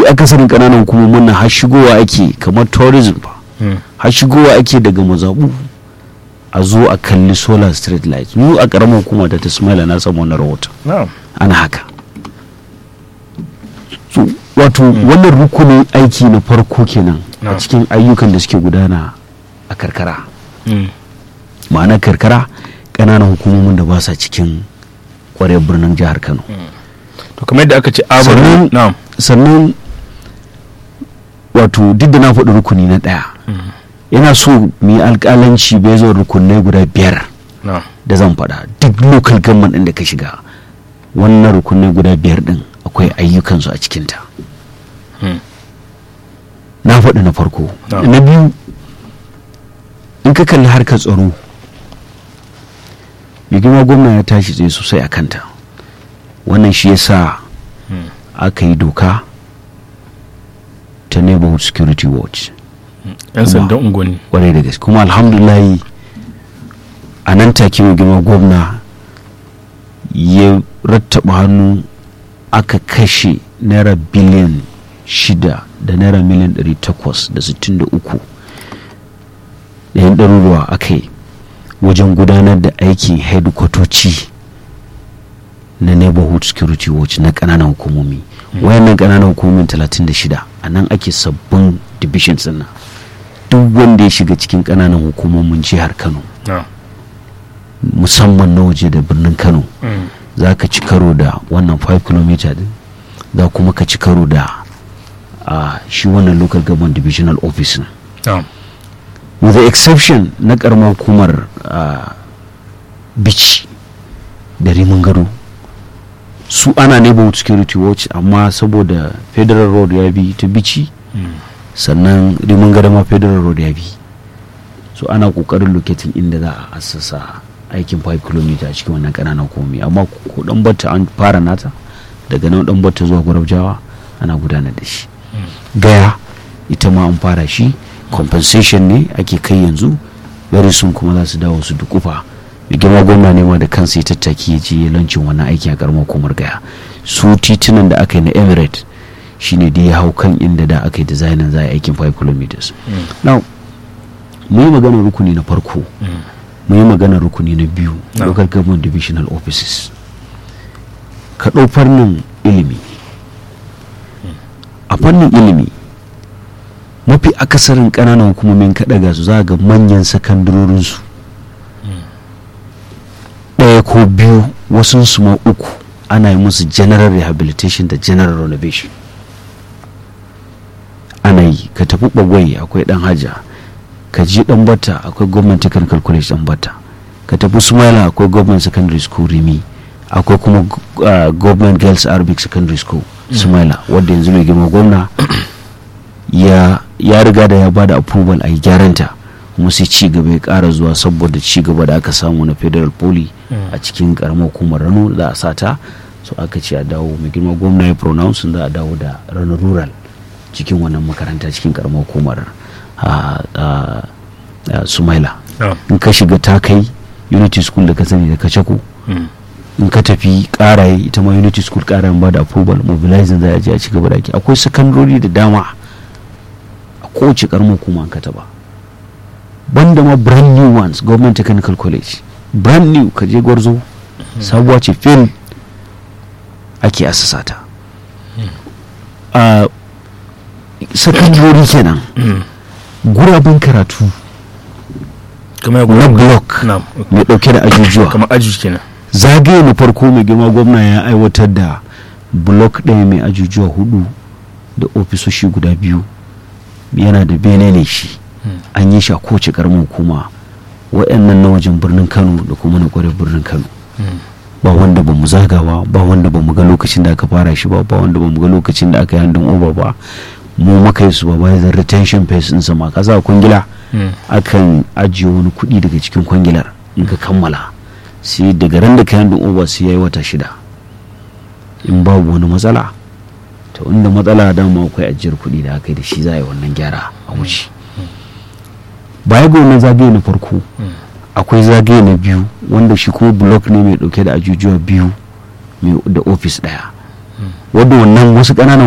mafi akasarin ƙananan hukumomin nan har shigowa ake kamar tourism ba har shigowa ake daga mazaɓu a zo a kalli solar street light mu a ƙaramar hukuma da ta smaila na samu wani rahoton ana haka so, wato wannan rukunin aiki na farko kenan a cikin ayyukan da suke gudana a karkara ma'ana karkara ƙananan hukumomin da ba sa cikin kwarai birnin jihar kano to kamar yadda aka ce Sannan- na'am sannan wato duk da na faɗi rukuni na ɗaya yana so mu yi alƙalanci bai zo rukunai guda biyar na'am da zan faɗa duk local government ɗin da ka shiga wannan rukunai guda biyar ɗin akwai ayyukansu a cikinta Hmm. na faɗi na farko Na'am. na biyu in ka kalli harkar tsaro mai girma gwamna ya tashi tsaye sosai a kanta wannan shi yasa Hmm. aka yi doka ta neighborhood security watch yan sandan unguwanni kwarai da gaske kuma alhamdulahi a nan take mai girma gwamna ya rattaba hannu aka kashe naira biliyan shida da naira miliyan ɗari takwas da sittin da uku da yan ɗaruruwa aka yi wajen gudanar da aikin hedikwatoci na neighborhood security watch na ƙananan hukumomi wayannan ƙananan hukumomin 36 a nan ake sabbin divisions nan duk wanda ya shiga cikin ƙananan hukumomin jihar kano na'am musamman na waje da birnin kano za ka ci karo da wannan 5 km din za kuma ka ci karo da a shi wannan local government divisional office na na'am with the exception na karamar hukumar ah, bici da rimin gado su ana neighborhood security watch amma saboda federal road ya bi ta bici sannan rimin gado ma federal road ya bi so ana kokarin locating inda za a assasa aikin 5 km a cikin wannan kananan komi amma ko dan batta an fara nata daga nan dan batta zuwa gwarabjawa ana gudanar da shi gaya ita ma an fara shi compensation ne ake kai yanzu very soon kuma za su dawo su dukufa mai girma gwamna ne ma da kansa ya tattaki ya je lancin wannan aiki a karamar hukumar gaya su titunan da aka yi na emirate shine da ya hau kan inda da aka yi designin za a yi aikin 5 km now mu yi maganar rukuni na farko mu yi maganar rukuni na biyu No. local government divisional offices ka ɗau fannin ilimi a fannin ilimi mafi akasarin ƙananan hukumomin kaɗaga su za ga manyan sakandarorinsu ɗaya ko biyu wasu su ma uku ana yi musu general rehabilitation da general renovation ana yi ka tafi bagwai akwai ɗan haja ka ji ɗan bata akwai government technical college ɗan bata ka tafi sumaila akwai government secondary school rimi akwai kuma uh, government girls arabic secondary school sumaila wadda yanzu mai girma gwamna ya ya riga da ya bada approval a yi gyaranta kuma sai ci gaba ya kara zuwa saboda ci gaba da aka samu na federal poly a cikin karamar hukumar rano za a sata so aka ce a dawo mai girma gwamna ya pronounce za a dawo da rano rural cikin wannan makaranta cikin karamar hukumar a- a- a sumaila na'am in ka shiga ta kai unity school da ka sani da kacako Mm. in ka tafi karaye ita ma unity school karayen ba da approval mobilizing za a je a ci gaba da ake akwai sakandori da dama a kowace karamar hukuma an ka taba banda ma brand new ones government technical college brand new ka je gwarzo sabuwa ce fil ake asasa ta a sakandori kenan Mm. guraben karatu kamar na block na'am mai dauke da ajujuwa kamar aji kenan zagaye na farko mai girma gwamna ya aiwatar da block ɗaya mai ajujuwa hudu da ofisoshi guda biyu yana da bene ne shi an yi shi a kowace karamin hukuma waɗannan na wajen birnin kano da kuma na kwarar birnin kano ba wanda ba mu zagawa ba wanda ba mu ga lokacin da aka fara shi ba ba wanda ba mu ga lokacin da aka yi handin over ba mu maka yi su ba bayan retention phase ɗinsa ma kasa kwangila Mm. akan ajiye wani kuɗi daga cikin kwangilar in ka kammala sai daga ran da kayan over sai ya yi wata shida in babu wani matsala to inda matsala dama akwai ajiyar kuɗi da aka yi da shi za a yi wannan gyara a wuce baya ga wannan zagaye na farko akwai zagaye na biyu wanda shi kuma block ne mai dauke da ajujuwa biyu mai- da ofis daya wadda wannan wasu ƙananan